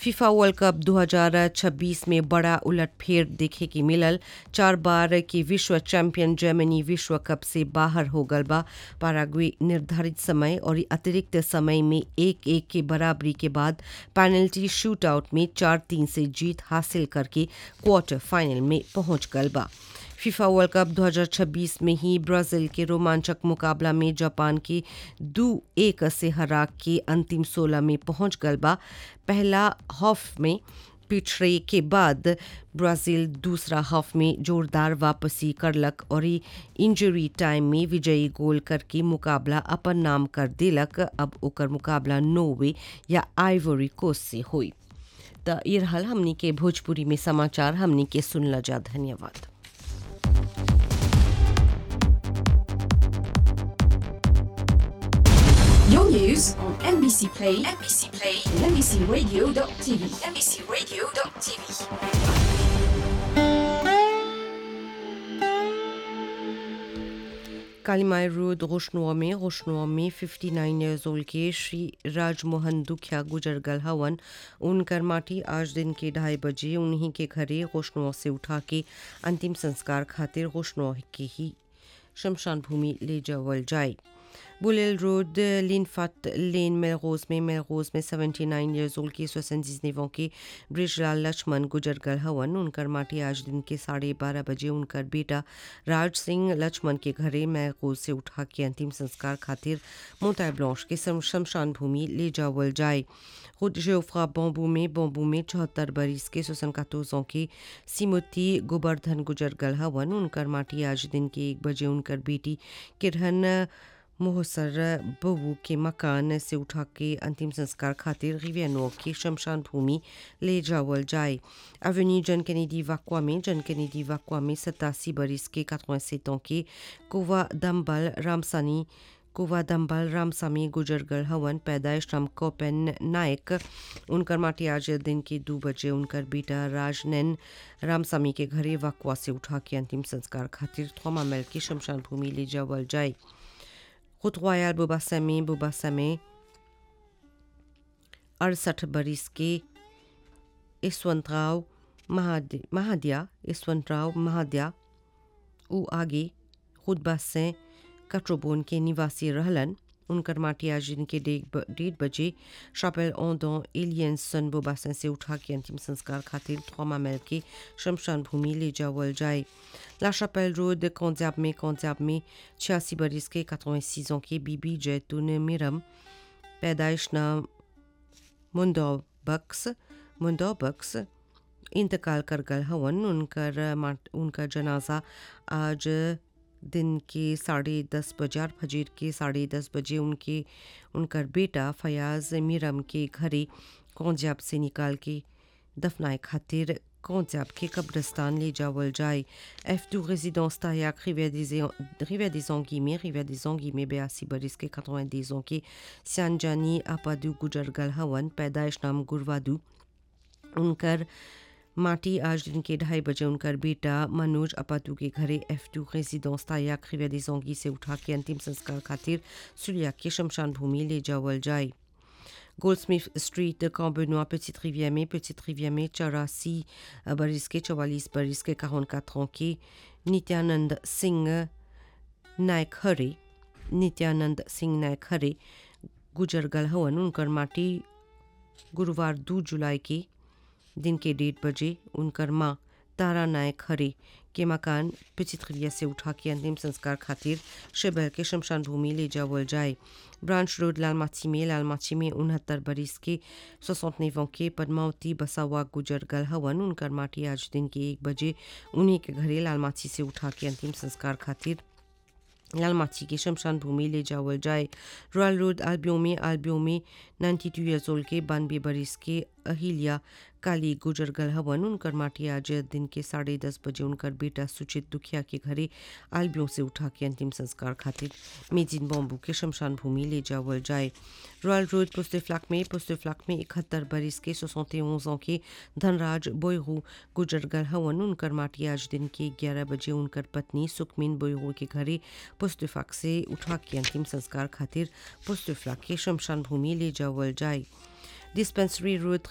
FIFA world cup 2026 में बड़ा उलटफेर देखे के मिलल चार बार के विश्व चैंपियन जर्मनी विश्व कप से बाहर हो गल बा पाराग्वे निर्धारित समय और अतिरिक्त समय में एक एक के बराबरी के बाद पेनल्टी शूट आउट में चार तीन से जीत हासिल करके क्वार्टर फाइनल में पहुंच गल बा फीफा वर्ल्ड कप 2026 में ही ब्राजील के रोमांचक मुकाबला में जापान के दो एक से हरा के अंतिम 16 में पहुंच गल बा पहला हाफ में पिछड़े के बाद ब्राजील दूसरा हाफ में जोरदार वापसी करलक और इंजरी टाइम में विजयी गोल करके मुकाबला अपन नाम कर दिलक अब ओकर मुकाबला नोवे या आइवरी कोस्ट से हुई तो ये रहल हमनी के भोजपुरी में समाचार हमनी के सुनला जा धन्यवाद Your news on NBC Play, NBC Play, and NBCRadio.tv, NBCRadio.tv. Kalimai road रोशनुआ में रोशनुआ में 59 ईयर्स ओल्ड के श्री राजमोहन दुखिया गुजर गल हवन उनकर माटी आज दिन के ढाई बजे उन्हीं के घरे रोशनुआ से उठा के अंतिम संस्कार खातिर रोशनुआ के ही शमशान भूमि ले जावल जाए बुलेल रोड लिनफाट लेन मेलरोज में मेलरोज में 79 ईयर्स ओल्ड के सोसंजीज नेवों के ब्रिजलाल लक्ष्मण गुजर गल हवन उनकर माटी आज दिन के साढ़े बारह बजे उनकर बेटा राज सिंह लक्ष्मण के घरे मेलरोज से उठा के अंतिम संस्कार खातिर मोताय ब्लॉश के शमशान भूमि ले जावल जाए खुद जोफ्रा बॉम्बू में बॉम्बू में चौहत्तर बरिस के सोसन कातोजों के सिमोती गोवर्धन गुजर गल हवन उनकर माटी आज दिन के एक बजे उनकर बेटी किरहन मोहसर बबू के मकान से उठा के अंतिम संस्कार खातिर रिवेनो की शमशान भूमि ले जावल जाए अवेन्यू जन कैनेडी वाक्वा में जन कैनेडी वाक्वा में सतासी बरिस के कतवा के कोवा दम्बल रामसानी कुवा दम्बल रामसामी गुजरगल हवन पैदाइश राम कोपेन नायक उनकर माटी आज दिन के दो बजे उनकर बेटा राजनैन रामसामी के घरे वाकवा से उठा के अंतिम संस्कार खातिर थोमा मेल की शमशान भूमि ले जावल जाए खुद रॉयल बुबासमे बुबासमे अड़सठ बरिस के यशवंत राव महादिया यशवंत राव महादिया उ आगे खुद बासें कट्रोबोन के निवासी रहलन उनकर माटी आज दिन के डेढ़ बजे शापेल ओंदो एलियंसन बोबासन से उठा के अंतिम संस्कार खातिर थ्रोमा मेल के शमशान भूमि ले जावल जाए ला शापेल रोड कौंजाब में कौंजाब में छियासी बरिस के कतवें के बीबी जैतून मिरम पैदाइश नाम मुंडोबक्स मुंडोबक्स इंतकाल कर गल हवन उनकर उनका जनाजा आज दिन के साढ़े दस बजार फजीर के साढ़े दस बजे उनके उनकर बेटा फयाज मीरम के घरे कौंजाब से निकाल के दफनाए खातिर कौंजाब के कब्रस्तान ले जावल जाए एफ टू रेजिडेंस तायाक रिविया des में रिविया des में बयासी बरिस के कतवा देजों के सियानजानी आपादू गुजर गल हवन पैदाइश नाम गुरवादू उनकर माटी आज दिन के ढाई बजे उनकर बेटा मनोज अपातू के घरे एफ टू रेजिडेंस तायाक रिवेदी से उठा के अंतिम संस्कार खातिर सुलिया के शमशान भूमि ले जावल जाए गोल्डस्मिथ स्ट्रीट काम्बेनोआ पेटिट रिविया में पेटिट रिविया में चौरासी बरिस के चौवालीस बरिस के काउन कात्रों के नित्यानंद सिंह नायक हरे नित्यानंद सिंह नायक हरे गुजर गल हवन उनकर माटी गुरुवार दो जुलाई के दिन के डेढ़ बजे उनकर माँ तारा नायक हरे के मकान पिचित्रिया से उठा के अंतिम संस्कार खातिर शहर के शमशान भूमि ले जावल जाए ब्रांच रोड लालमाची में लालमाची में उनहत्तर बरिस के सोसौतनेवों के पद्मावती बसावा गुजर गल हवन उनकर माटी आज दिन के एक बजे उन्हीं के घरे लालमाची से उठा के अंतिम संस्कार खातिर लालमाची के शमशान भूमि ले जावल जाए रॉयल रोड आलबियों में आलबियों में नाइन्टी टू ईयर्स ओल्ड के बानवे बरिस के अहिल्या काली गुजर गल हवन उनकर माटी आज दिन के साढ़े दस बजे उनकर बेटा सुचित दुखिया के घरे आलबियों से उठा के अंतिम संस्कार खातिर मेजिन बॉम्बू के शमशान भूमि ले जावल जाए रॉयल रोड पुस्ते फ्लाक में पुस्ते फ्लाक में इकहत्तर बरिस के सोसौते ओजों के धनराज बोयरू गुजर गल हवन उनकर माटी आज दिन के ग्यारह बजे उनकर पत्नी सुखमीन बोयरू के घरे पुस्तफाक से उठा के अंतिम संस्कार खातिर पुस्तफलाक के शमशान भूमि ले जावल जाए डिस्पेंसरी रोड